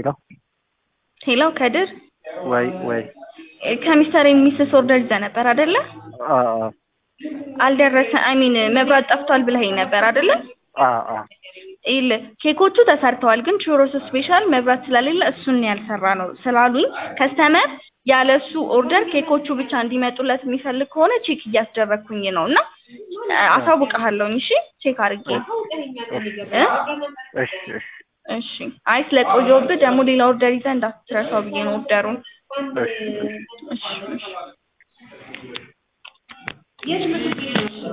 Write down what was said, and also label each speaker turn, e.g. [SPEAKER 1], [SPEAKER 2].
[SPEAKER 1] ሄሎ
[SPEAKER 2] ሄሎ ከድር
[SPEAKER 1] ወይ ወይ
[SPEAKER 2] ከሚስተር ሚስስ ኦርደር ይዘህ ነበር አይደለ?
[SPEAKER 1] አ አ
[SPEAKER 2] አልደረሰ አይ ሚን መብራት ጠፍቷል ብለኸኝ ነበር አይደለ?
[SPEAKER 1] አ አ
[SPEAKER 2] ይኸውልህ ኬኮቹ ተሰርተዋል፣ ግን ቹሮስ ስፔሻል መብራት ስለሌለ እሱን ያልሰራ ነው ስላሉኝ ከስተመር ያለ እሱ ኦርደር ኬኮቹ ብቻ እንዲመጡለት የሚፈልግ ከሆነ ቼክ እያስደረግኩኝ ነው እና አሳውቅሃለሁኝ። እሺ ቼክ አድርጌ እ
[SPEAKER 1] እሺ እሺ
[SPEAKER 2] እሺ አይ ስለቆየሁብህ ደግሞ ሌላ ኦርደር ይዘህ እንዳትረሳው ብዬ ነው ኦርደሩን።
[SPEAKER 1] እሺ እሺ
[SPEAKER 2] እሺ እሺ